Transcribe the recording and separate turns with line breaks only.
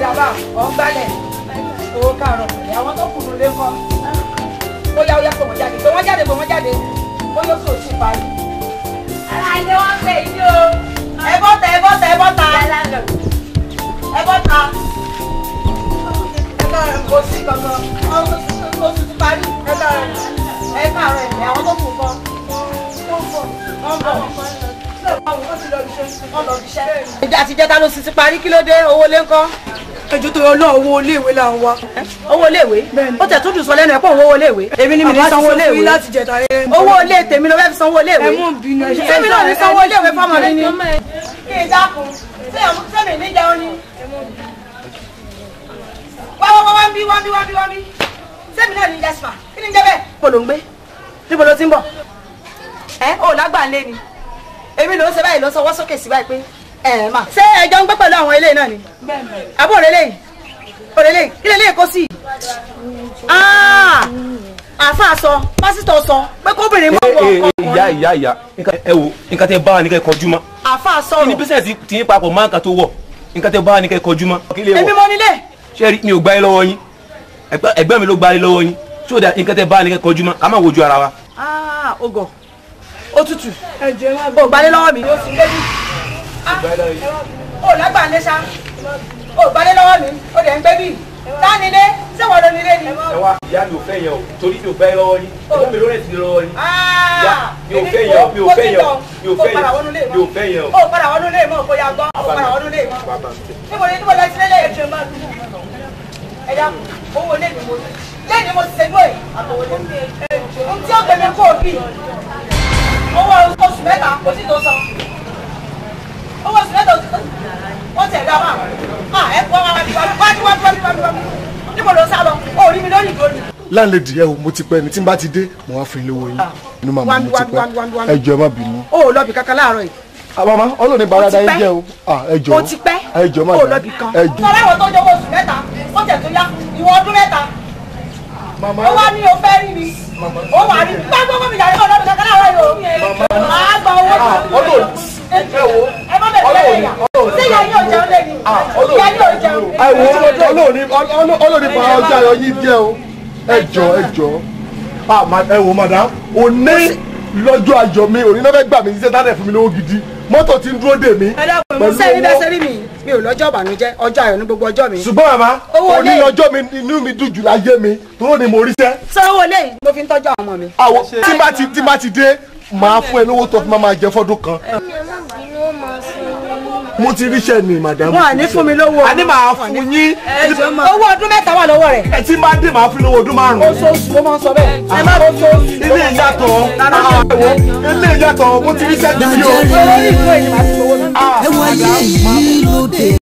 dàbà ọ̀ ń gbálẹ̀ owó kàrọ̀ pẹ̀lẹ́ àwọn tó kùnú lé kọ́ ó yá ó yá pé wọ́n jáde pé wọ́n jáde pé wọ́n jáde ó yóò sọ sí parí.
ara ilé wọn pè yí o.
ẹ bọ́ta ẹ bọ́ta ẹ bọ́ta
yálà lọ.
ẹ bọ́ta ẹ káàárọ̀ kò sí kankan ó ti parí ẹ káàárọ̀ ẹ káàárọ̀ ẹ̀ àwọn tó kù kọ́ wọ́n bọ̀ ìjà àti ìjẹta ló sì ti parí kí ló dé owó lé ńkọ́.
ẹjọ́ tó yọ náà owó iléèwé là ń wá.
owó iléèwé ó tẹ̀ tó dùn sọ lẹ́nu ẹ̀ pọ̀ owó iléèwé èmi ni mi ní sanwó
Àbá ti sọ fún yín
iléèwé
láti jẹta ẹ.
owó ilé tèmi ló fẹ́ fi sanwó iléèwé
ẹ mú bínú ẹ ṣe.
sẹ́mi náà ní sanwó iléèwé fọ́mọ mi ni kí n dákun sẹ́mi ní jẹun ni wá wá wá wá ń bí wá ń bí wá ń bí wá ń bí sẹ́mi náà ní jẹ́sìmà kí ni ń jẹ́ bẹ́ẹ̀. níbo ló ń gbé níbo ló ti ń bọ̀ ẹ ò lágbà ń lé ni èmi ló ń ṣe báyìí ló ń sọwọ́ sókè sí báyìí pé ẹ ẹ mà ṣé ẹjọ́ ń gbé pẹ̀lú àwọn ilé náà ni àbó òrèlè yìí òrèlè yìí kí lè lè kó sí i àáfàá sọ pásítọ̀ sọ pé kóbìnrin mọ̀ wọ
Ee,
ọkọ
ìyá ìyá ìyá nǹkan- ẹ wo nǹkan tẹ bá wa ní kẹ́ kọjú mọ́
àáfàá
kí ni
sọ̀rọ̀
bísẹ̀sì tí yín papọ̀ máa ń kan tó wọ̀ nǹkan tẹ bá wa ní kẹ́ kọjú mọ́ kí lè
èmi
wọ̀
mọ nílé
ṣé rí mi ò gbá yín lọ́wọ́ yín ẹgbẹ́ ẹgbẹ́ mi ló gbá yín lọ́wọ́ yín so that nǹkan tẹ bá wa ní kẹ́ kọjú mọ́ ká má wojú ara wa.
ogò òtútù
ẹjọ́ ẹ má bọ̀.
ò gbalẹ̀ lọ́wọ́ mi ó sì lébi ó lágbà ń lé sá ó gbalẹ̀ lọ́wọ́ mi ó dẹ̀ ń gbé bí dánilé sẹ́wọ̀n ló nílé ni.
ẹ wá ìyá mi ò fẹ́ yẹn o torí mi ò gbá yín lọ́wọ́ yín ẹgbẹ́ mi ló rẹ̀ sí lọ́wọ́ yín.
Ah,
mi ò
èmi
fẹ́
kò-
yẹn o, mi ò
kò
fẹ́
sí
yẹn o,
tán.
mi ò
Ó
fẹ́
padà
yẹn o,
wọnú ilé
mi ò fẹ́ yẹn o.
ó padà wọnú ilé mọ́ bóyá gbọ́ ó padà wọnú ilé mọ́ níbo ni níbo lẹ ti lélẹ̀ ẹ̀jẹ̀ máa dùn ẹ dá owó lé ní mo lé ní mo ti ṣe lóye àtọwọlé ohun tí ó gbẹmí kó o bí owó oṣù mẹ́ta kò sí tó san owó oṣù mẹ́ta oṣù tó wọ́n tẹ̀ dá máa ah ẹ kọ́ ara mi wájú wájú wájú wájú wájú wájú níbo ló sá lọ ó rí mi lórí ìdóni.
láńlẹ́dì ẹ o mo ti pẹ́ ni tí n bá ti dé mo wá fún yín lówó yín inú màmá mo ti
wámi, wámi, wámi,
pẹ́
wámi.
ẹ jọ̀ọ́ ẹ má bínú.
ó lọ bí kankan láàárọ̀ yìí.
àmàmá ọlọ́ọ̀ni barada yín
pẹ́.
jẹ́ o Ah, ẹ jọ̀ọ́
ó ti pẹ́
ẹ jọ̀ọ́ má
ó
dá
lọ bí kan.
ẹ jọ̀ọ́.
sọ láwọn tó jọwọ́ oṣù mẹ́ta ó tẹ̀ tó yá ìwọ ọdún mẹ́ta
màmá
ó wá ní o fẹ́ rí mi ó wà rí mi bá gbogbo mi yàrá ọlọ́dún kankan láàárọ̀ yìí o máa gba owó
Ah, ọlọ́ọ̀ ẹ wo
ẹ má bẹ̀rẹ̀ lẹ́yìn ìyá sí ìyá yóò jẹun lé ní ìyá yóò jẹun.
ẹ wo ọlọ́ọ̀ni ọlọ́ọ̀ni bá ọjà ayọ̀ yín jẹ́ o ẹ jọ̀ọ́ ẹ jọ̀ọ́ Ah, ma- ẹ wo madam òní lọ́jọ́ ayọ̀ mi òní náà fẹ́ gbà mí ṣiṣẹ́ tánẹ̀ fún mi lówó gidi mọ́tò ti ń dúró dè mí
ẹ dákun ẹ má
pẹ̀lú
sẹ́yìn bẹ́ẹ̀
owó
sẹ́rí mi mi ò lọ́jọ́ ìbànújẹ́ ọjọ́ ayọ̀ ní gbogbo ọjọ́ mi.
ṣùgbọ́n màmá
Owó
òní
ilé.
lọ́jọ́ mi inú mi dùn jù láyé mi tó ní mo ríṣẹ́
sanwó lẹ́yìn mo fi ń tọ́jú àwọn ọmọ mi.
àwọ tí bá ti tí bá ti dé máa fún ẹ lówó tó fi máa máa jẹ fọdún kan mo ti ríṣẹ́ ni madam
wọn à ní fún mi lówó.
a ní máa fún yín
owó ọdún mẹ́ta wà lọ́wọ́ rẹ̀.
ẹ tí bá dé máa fún lówó ọdún márùn-ún
oṣooṣù ló máa ń sọ bẹ́ẹ̀. ẹ má oṣooṣù.
ilé ìyàtọ̀ àwọ̀ ilé ìyàtọ̀ mo ti ríṣẹ́ gidi o.
olórí ìlú èyí máa ti gbowó mi.
ẹ wáyé yìí lóde.